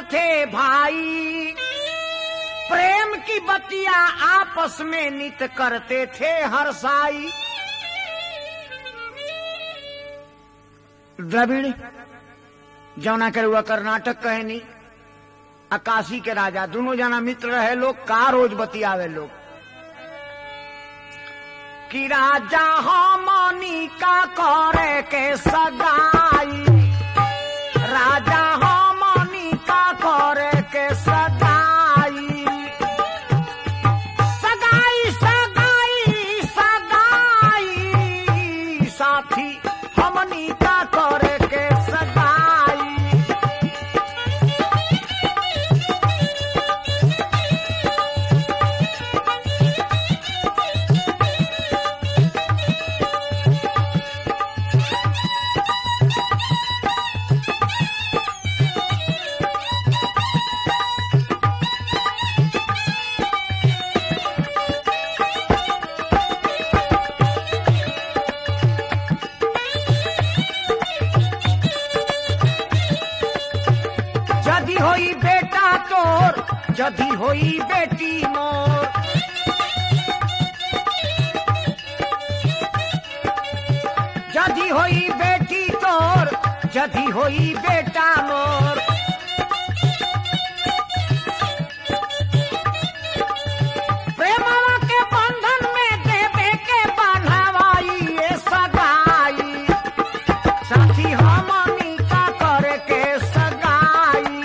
थे भाई प्रेम की बतिया आपस में नित करते थे हर साई द्रविड़ जौना के हुआ कर्नाटक कहनी अकाशी के राजा दोनों जना मित्र रहे लोग का रोज बतियावे लोग कि राजा हमनी का करे के सगाई राजा हमनी का करे के सगाई सगाई सगाई सगाई साथी हमनी का करे के सगाई जदी होई बेटा तोर जदी होई बेटी मोर जदी होई बेटी तोर जदी होई बेटा मोर प्रेमवा के बंधन में देवे के बंधवाई ये सगाई साथी हमनी का करे के सगाई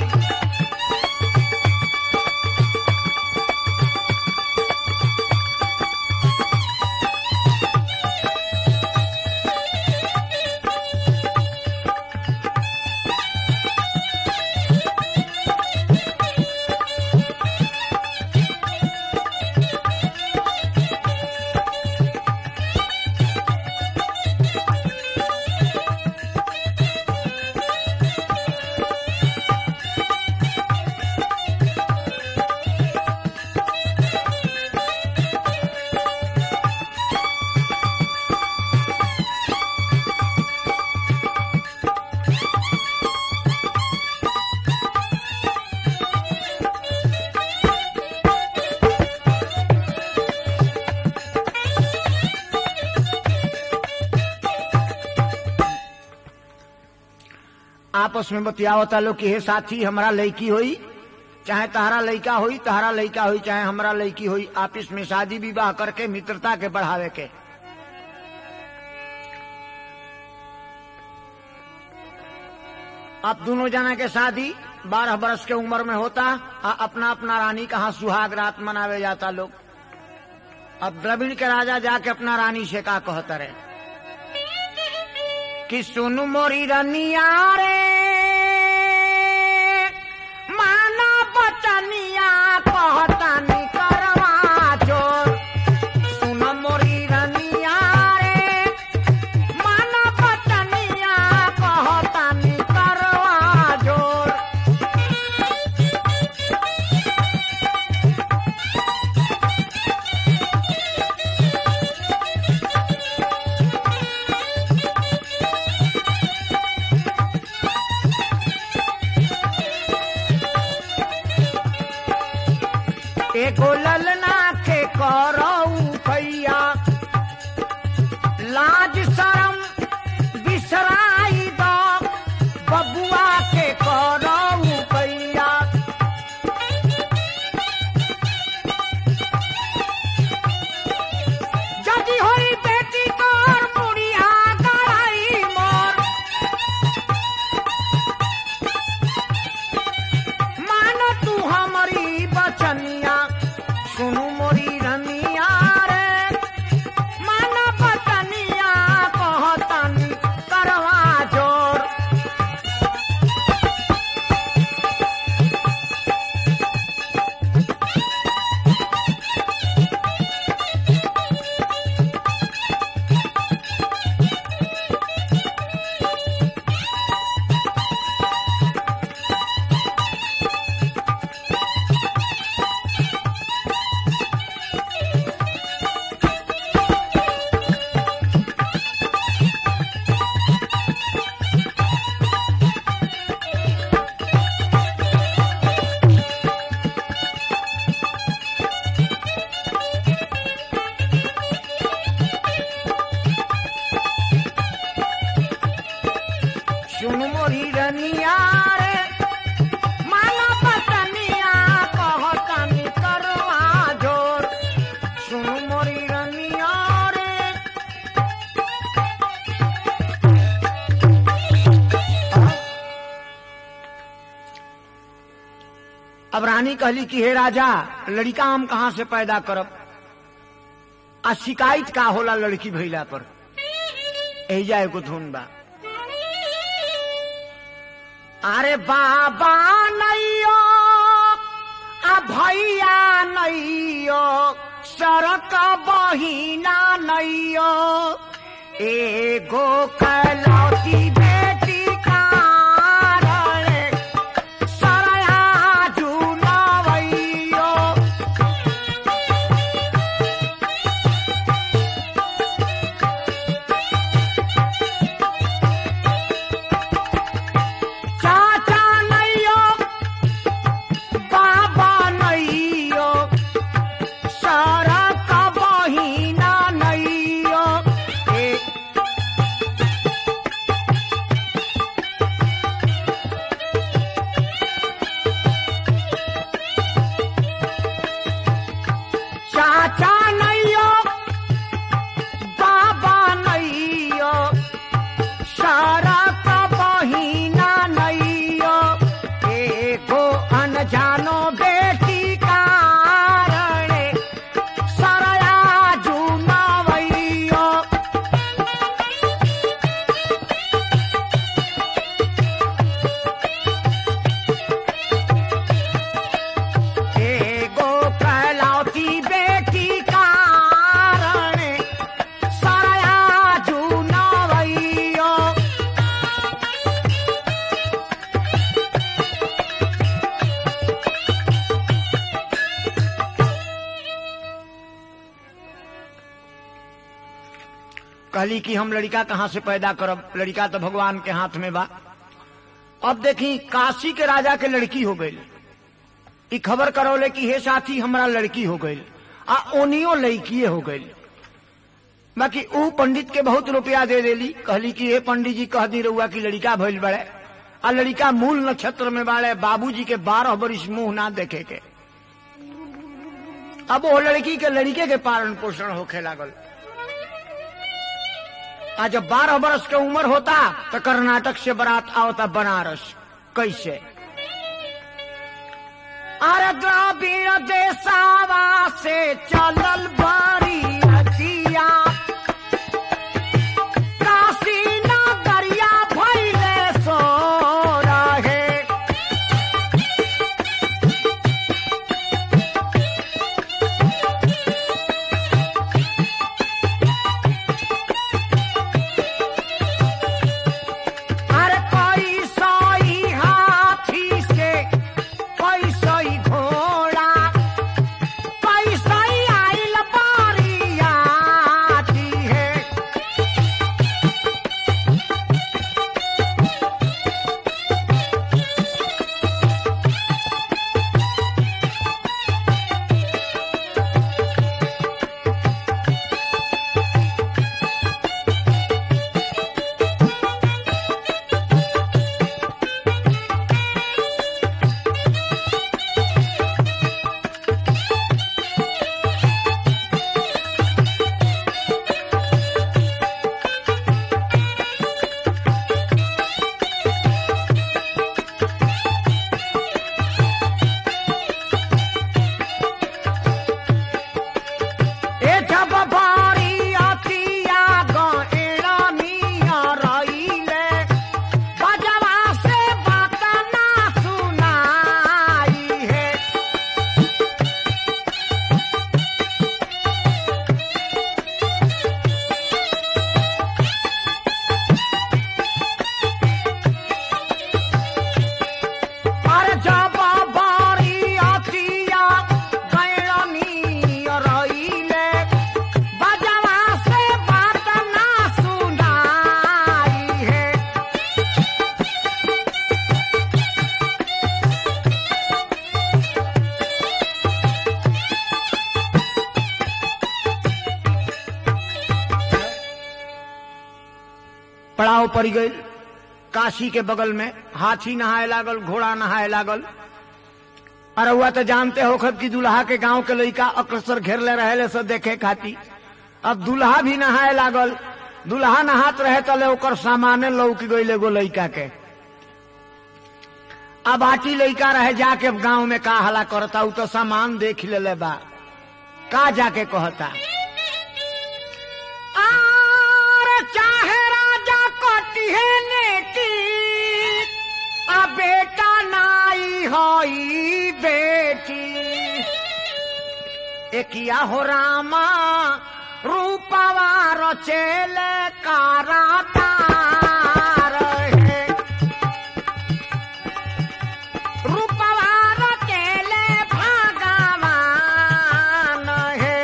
आपस में बतियावता लोग कि हे साथी हमारा लड़की होई चाहे तहरा लड़का होई तहरा लड़का होई चाहे हमारा लड़की होई आपस में शादी विवाह करके मित्रता के बढ़ावे के अब दोनों जना के शादी बारह बरस के उम्र में होता आ अपना अपना रानी कहा सुहाग रात मनावे जाता लोग अब द्रविड़ के राजा जाके अपना रानी से का कहता रहे कि सुनु मोरी रनिया रे माना बचनिया कहतानी करवा जोर सुन मोरी रनिया रे माना बचनिया कहतानी करवा जोर एगो ललना के करऊ भैया लाज शरम बिसराई दो बबुआ के करऊ भैया जदी होई बेटी तोर बुढ़िया गड़ाई मोर मानो तू हमारी बचनिया सुनु मोरी रनिया रानी कहली कि हे राजा लड़का हम कहाँ से पैदा करब आ शिकायत का होला लड़की भइला पर एजा एगो धुन बा अरे बाबा नैयो आ भैया नैयो सड़क बहिना नैयो एगो कलौती बेटी कारण सरया जुनवैयो चाचा नैयो बाबा नैयो सड़क बहिना नैयो ए चाचा नैयो बाबा नैयो सड़क बहिना नैयो एगो अनजानो बेटी कारण सरया जुनवैयो एगो कहलौती बेटी कारण सरया जुनवैयो कहली कि हम लड़का कहाँ से पैदा करब लड़का तो भगवान के हाथ में बा अब देखी काशी के राजा के लड़की हो गई ई खबर करौले कि हे साथी हमरा लड़की हो गई आ ओनियो लड़कीए हो गई बाकी ऊ पंडित के बहुत रुपया दे देली कहली कि हे पंडित जी कह दी रहुआ कि लड़का भइल बड़े आ लड़का मूल नक्षत्र में बाड़े बाबूजी के बारह बरिस मुंह ना देखे के अब वो लड़की के लड़के के पालन पोषण होखे लागल आ जब बारह बरस के उम्र होता तो कर्नाटक से बारात आवता बनारस कैसे अरे द्राविड़ देसावा से चलल बारी अतिया काशी नगरिया भैले सो रहे अरे कोई सोई हाथी से कोई सोई घोड़ा कोई सोई आइल बारियाती है ए जब बारी अतिया गएड़ा मिया रईले बजवा से बात ना सुनाई है अरे जब बारी अतिया गएड़ा मिया रईले बजवा से बात ना सुनाई है पड़ाव पड़ गई काशी के बगल में हाथी नहाए लागल घोड़ा नहाए लागल अरे हुआ तो जानते हो खब की दुल्हा के गांव के लड़का अक्सर घेरले रहे सब देखे खाती अब दुल्हा भी नहाए लागल दुल्हा नहात रहे तले ओकर सामाने लौक गई एगो लड़का के अब आटी लड़का रहे जाके गांव में का हला करता उ तो सामान देख ले बा का जाके कहता आर चाहे राजा कटिहे नेटी आ बेटा नाई होई बेटी एकिया हो रामा रूपवा रचेल कारातार है रूपवा रचेल भगवान है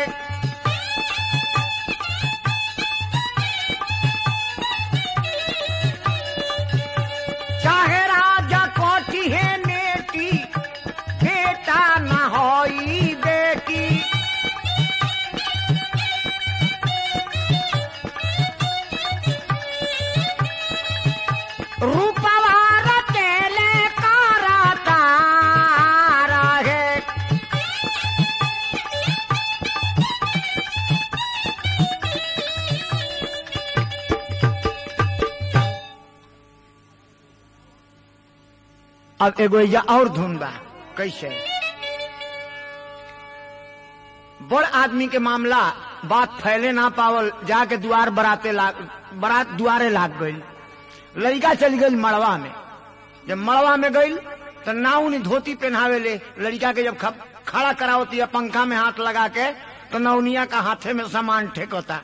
चाहे राजा कोठी है नेटी बेटा न होई बेटी रूपवा रचेले करतार है अब एगो या और धुन बा कैसे बड़ आदमी के मामला बात फैले ना पावल जाके दुआर बराते लाग बरात दुआरे लाग गई लड़का चली गई मड़वा में जब मड़वा में गई तो नाउनी धोती पहनावे ले लड़का के जब खप- खड़ा करावती है पंखा में हाथ लगा के तो नौनिया का हाथे में सामान ठेकोता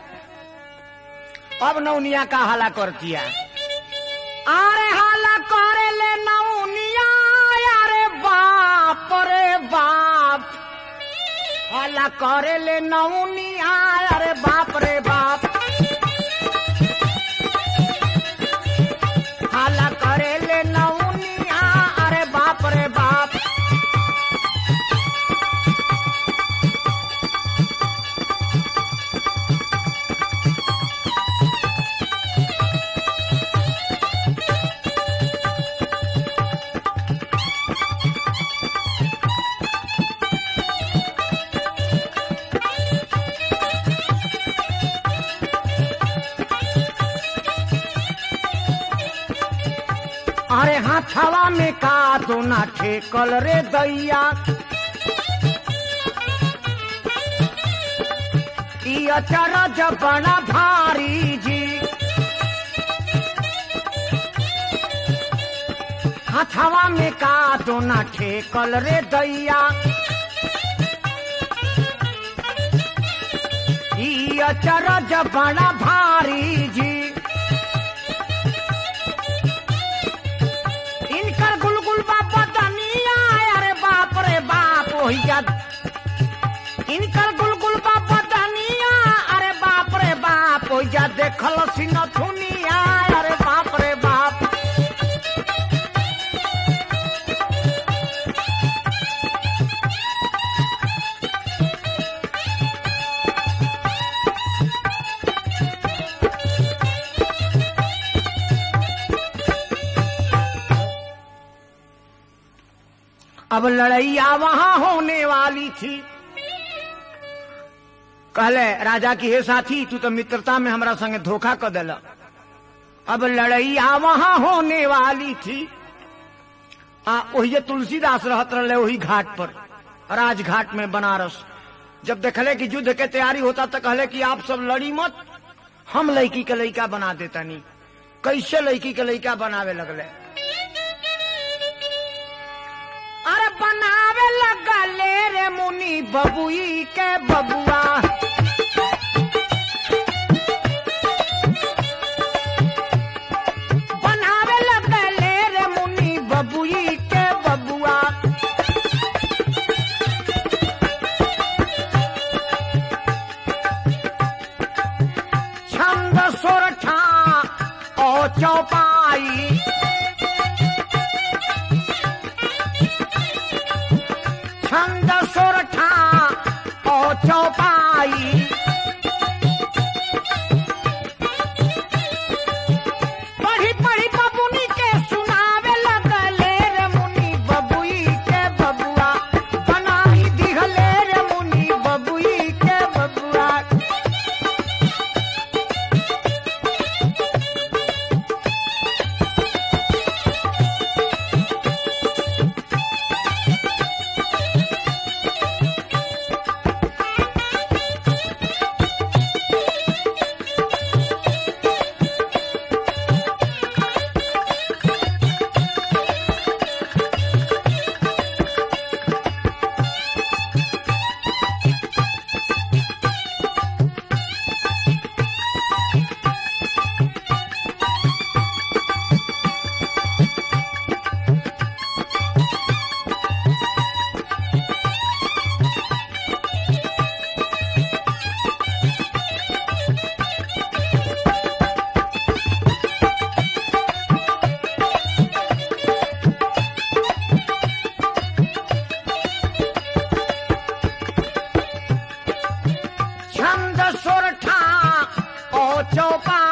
अब नौनिया का हाला करती है अरे हाला करे ले नौनिया अरे बाप रे बाप हाला करे ले नौनिया अरे बाप रे बाप हाला करे ले नौनिया अरे बाप रे बाप अरे हाथवा में का दो ना ठेकल रे दैया ई अचरज बड़ा भारी जी हाथवा में का दो ना ठेकल रे दैया ई अचरज बड़ा भारी जी इनकर गुलगुल बाबा दनिया अरे बाप रे बाप वही जा इनकर गुलगुल बाबा दनिया अरे बाप रे बाप वही जा देखल सिन थुनिया अरे बाप रे बाप अब लड़ैया वहां होने वाली थी कहले राजा की हे साथी तू तो मित्रता में हमरा संगे धोखा कर दिल अब लड़ैया वहां होने वाली थी आ वही तुलसीदास रहत रहे वही घाट पर राजघाट में बनारस जब देखले कि युद्ध के तैयारी होता तो कहले कि आप सब लड़ी मत हम लड़की के लड़का बना देता नहीं कैसे लड़की के लड़का बनावे लगले अरे बनावे लगले रे मुनि बबुई के बबुआ बनावे लगले रे मुनि बबुई के बबुआ छंद सोरठा ओ चौपाई छंद सोरठा ओ चौपाई पढ़ी पढ़ी बबुनी के सुनावे लगले रे मुनि बबुई के बबुआ बनाई दिहले रे मुनि बबुई के बबुआ चौपाल